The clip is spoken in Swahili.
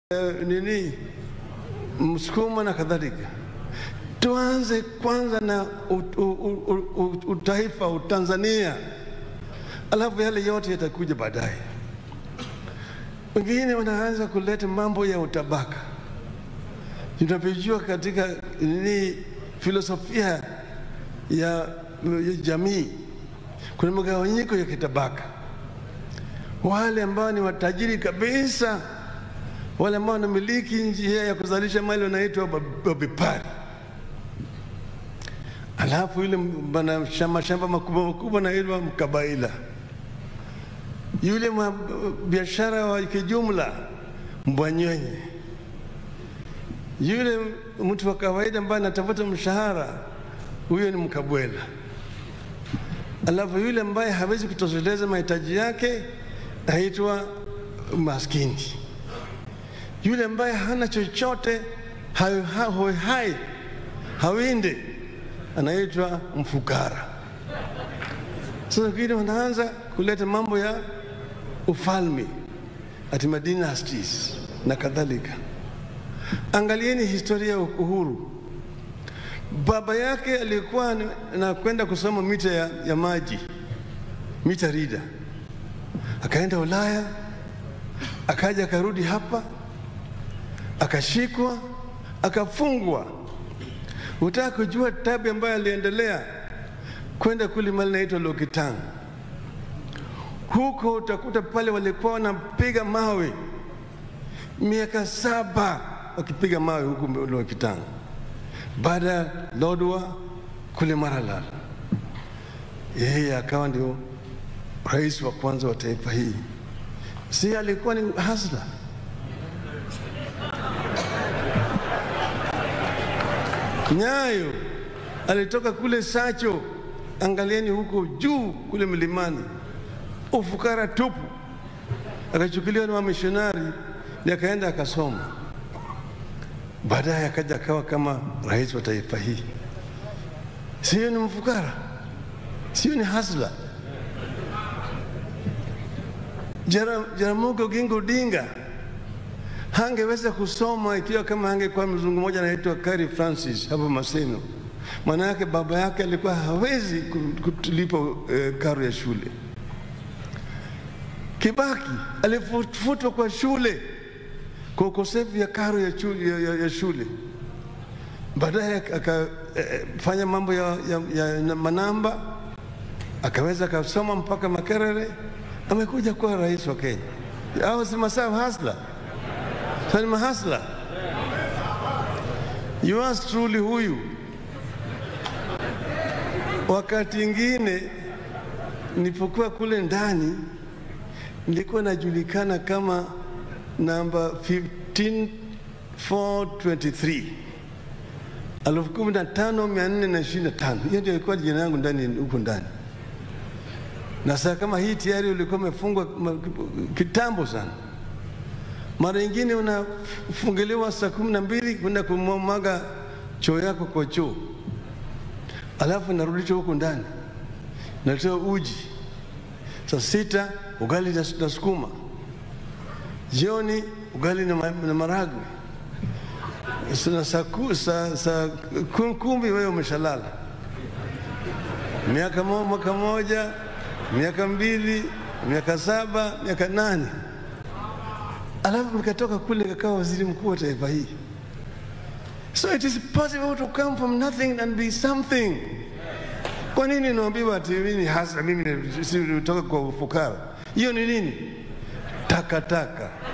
eh, nini Msukuma na kadhalika. Tuanze kwanza na ut, u, u, u, u, utaifa Utanzania, alafu yale yote yatakuja baadaye. Wengine wanaanza kuleta mambo ya utabaka. Tunavyojua katika nini filosofia ya, ya jamii kuna mgawanyiko ya kitabaka, wale ambao ni watajiri kabisa wale ambao wanamiliki njia ya kuzalisha mali wanaitwa wabepari. Alafu yule bana mashamba makubwa makubwa anaitwa mkabaila. Yule mwa biashara wa kijumla mbwanywenye. Yule mtu wa kawaida ambaye anatafuta mshahara, huyo ni mkabwela. Alafu yule ambaye hawezi kutosheleza mahitaji yake aitwa maskini yule ambaye hana chochote hai, hai, hai hawinde anaitwa mfukara. Sasa wengine wanaanza kuleta mambo ya ufalme ati dynasties na kadhalika. Angalieni historia ya uhuru. Baba yake alikuwa anakwenda kusoma mita ya, ya maji mita rida, akaenda Ulaya, akaja akarudi hapa akashikwa akafungwa. Utaka kujua tabu ambayo aliendelea kwenda kule mali naitwa Lokitang. Huko utakuta pale walikuwa wanapiga mawe miaka saba wakipiga mawe huku Lokitang, baada ya Lodwa kule Maralal. Yeye akawa ndio rais wa kwanza wa taifa hii, si alikuwa ni hasla Nyayo alitoka kule Sacho, angalieni huko juu kule milimani, ufukara tupu, akachukuliwa na wamishonari ni akaenda akasoma. Baadaye akaja akawa kama rais wa taifa hii. Sio ni mfukara, sio ni hasla. Jaramogi Oginga Odinga hangeweza kusoma ikiwa kama hangekuwa mzungu mmoja anaitwa Kari Francis hapo Maseno. Maana yake baba yake alikuwa hawezi kulipa eh, karo ya shule. Kibaki alifutwa kwa shule kwa ukosefu ya karo ya, ya, ya, ya shule. Baadaye akafanya eh, mambo ya, ya, ya manamba, akaweza akasoma mpaka Makerere, amekuja kuwa rais wa Kenya. Au si Masawa Hasla? Sani mahasla yours truly huyu. Wakati ingine nilipokuwa kule ndani nilikuwa najulikana kama namba 15423 elfu kumi na tano mia nne na ishirini na tano. Hiyo ndio ilikuwa jina yangu ndani huko ndani, na saa kama hii tayari ulikuwa umefungwa kitambo sana. Mara nyingine unafungiliwa saa kumi na mbili kwenda kumwaga choo yako kwa choo, alafu narudishwa huku ndani, natoa uji saa sita ugali na, na sukuma, jioni ugali na, na maragwe, na saa sa, sa, kumi wewe umeshalala. Miaka mo, mwaka moja, miaka mbili, miaka saba, miaka nane alafu nikatoka kule nikawa waziri mkuu wa taifa hii. So it is possible to come from nothing and be something. Kwa nini naambiwa ati mimi hasa mimi nitoka kwa ufukara? Hiyo ni nini? Takataka taka.